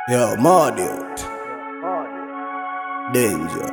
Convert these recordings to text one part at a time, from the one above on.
Yo, mad youth. Danger.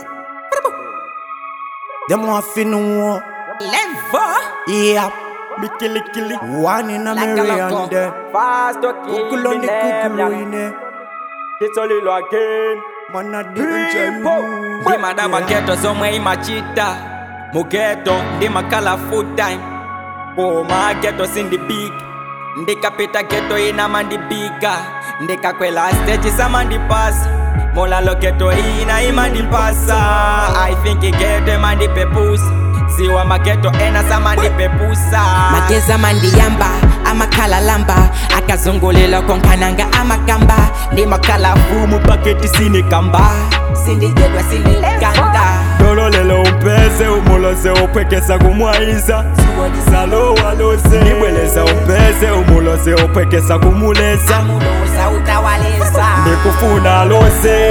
Them want fi know. Lever. Yeah. Me kill it, kill it. One in a Like a Mary loco. and there. Fast to kill Kukul on the kukulu in there. It's a little again. Man a danger. you. Ndima da mageto zomwe imachita mugeto ndimakhala full time koma geto sindibig ndikapita geto ina mandibika ndikakwela stage samandipasa molalo geto ina imandipasa i think geto imandipepusa siwa mageto ena samandipepusa mageza mandiyamba amakhala lamba akazungulela konkhananga amakamba ndimakhala fumu paketi sinikamba sindijedwa sinikanda dolo lelo umpeze umuloze upwekesa kumwayiza salowaloze ndibweleza umpeze umuloze upwekesa kumuleza amuloza utawaleza ndikufuna alose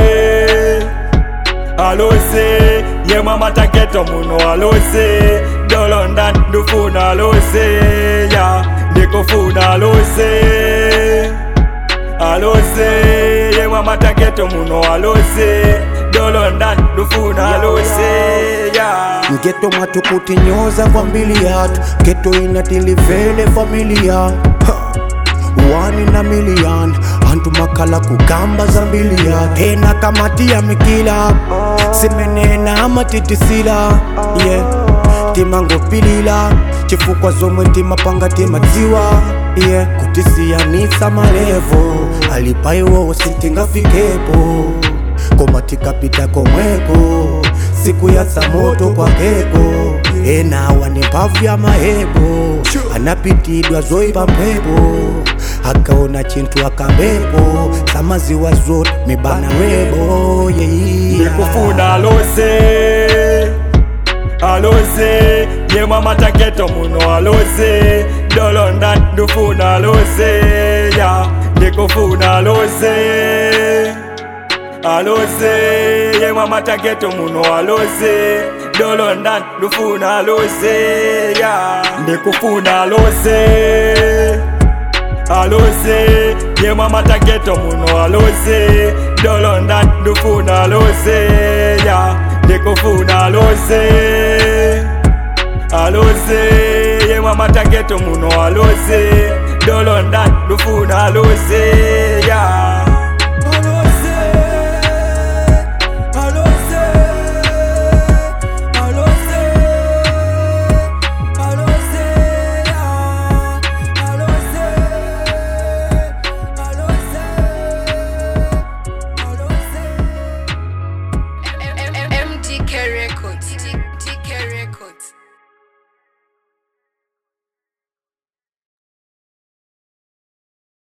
alose yemwe amataketo muno alose dolonda ndufuna alose ya ndikufuna alose alose yemwe amataketo muno alose dolonda ndufuna alose ya Geto mwatukuti nyoza familia Geto inatilivele familia Ha. One in a million Antu makala kugamba zambilia Tena kamatia mikila Simenena amatitisila Yeah Timango pilila Chifukwa zomwe timapanga timadziwa Yeah Kutisiyanisa malevo Alipaiwo sintingafikepo Koma tikapita komweko siku ya samoto kwa keko enawa ni mpavu ya mahebo anapitidwa zoipa mpepo akaona chintu akambepo samaziwa zote mibana webo yeia ndikufuna alose alose yemwe amataketo muno alose dolonda ndufuna alose ya ndikufuna alose alose yemwe amataketo muno alose dolonda ndufuna alose ya ndikufuna alose alose yemwe amataketo muno alose dolonda ndufuna alose ya ndikufuna alose alose yemwe amataketo muno alose dolonda ndufuna alose ya alose alose alose alose ya alose alose alose MDK Records.